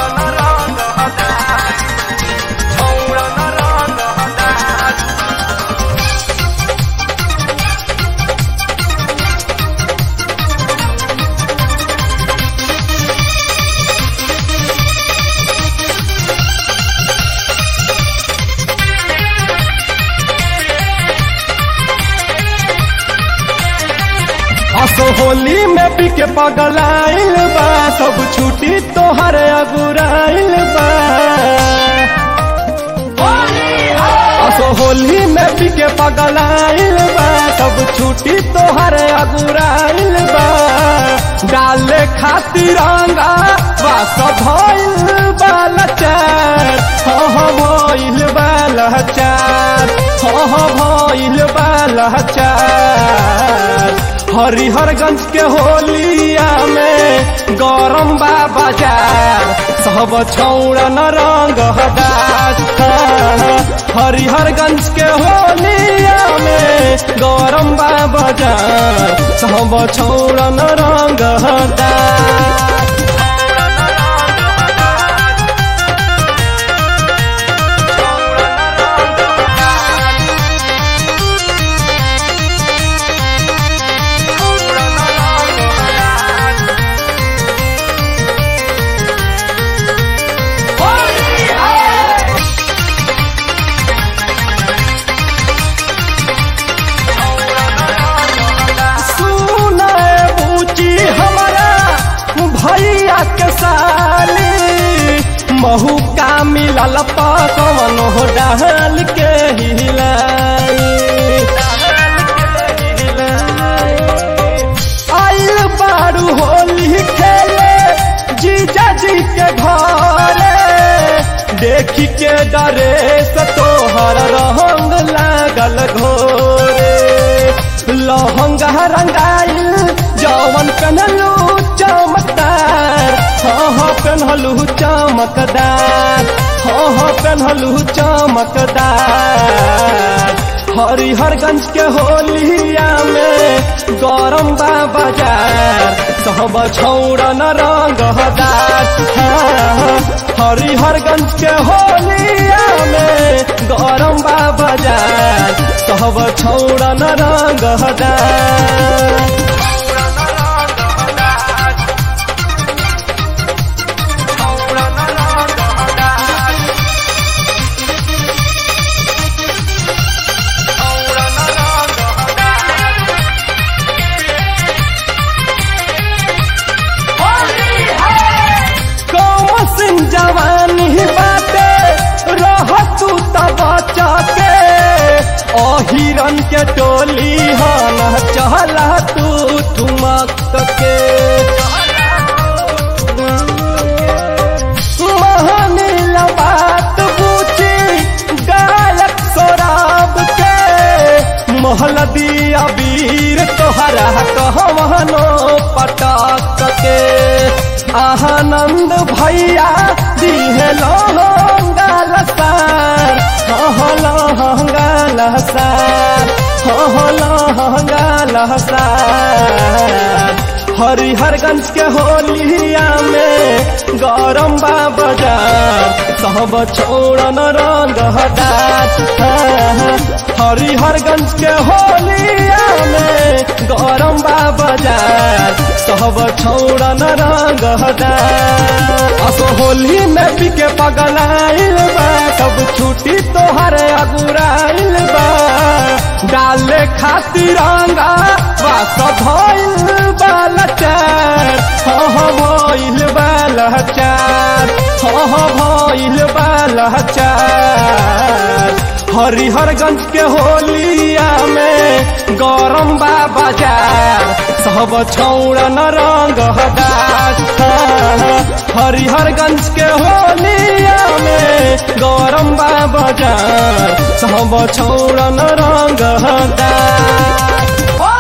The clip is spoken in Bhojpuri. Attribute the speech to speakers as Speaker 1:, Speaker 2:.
Speaker 1: असो होली में बिके पगलाइल बा सब छुट्टी तोहर अगुराइल बा असो होली में बिके पगलाइल बा सब छुट्टी तोहर अगुराइल बा डाले खातिर रंगा बस भइल बालचार हो हो भइल बालचार हो हो भइल बालचार हरिहरगंज के होलिया में गरम बा बाजार सब छौड़ा न रंग हदास हरिहरगंज के होलिया में गरम बा बाजार सब छौड़ा न रंग हदास भैया के साली महू का मिलल पकवन हो डाल के आइल बारू होली खेले जीजा जी के घरे देखी के डरे से तोहर रंग लागल घोरे लहंगा रंगाइल जवन पहनलू चमकदार हाँ हाँ पहनलू चमकदार हाँ हाँ पहनलू चमकदार हरिहरगंज के होलिया में गरम बा बाजार सब छौड़ा न रंग हदार हरिहरगंज के होलिया में गरम बा बाजार सब छौड़ा न रंग हदार जवानी बाटे रह तू तब के अहिरन के टोली हन चहला तू ठुमक के महानील बात पूछी गायक सोराब के महल दिया वीर तोहरा कहवनो पटक के आनंद भैया दिहे लहंगाल सार हो लहंगाल सार हो लहंगाल सार हरिहरगंज के होलिया में गरम बा बाजार सब छोड़न रंग हदार हरिहरगंज के होलिया में गरम बा बाजार सब छोड़न रंग हदार असो होली में बिके पगलाइल बा सब छुट्टी तोहर अगुराइल बा डाले खातिर रंगा बस भइल बालचार हो भइल बालचार हो भइल बालचार हरिहरगंज के होलिया में गरम बा बाजार सब छौड़ा न रंग हदार हरिहरगंज के होलिया में गरम बा बाजार सब छौड़ा न रंग हदार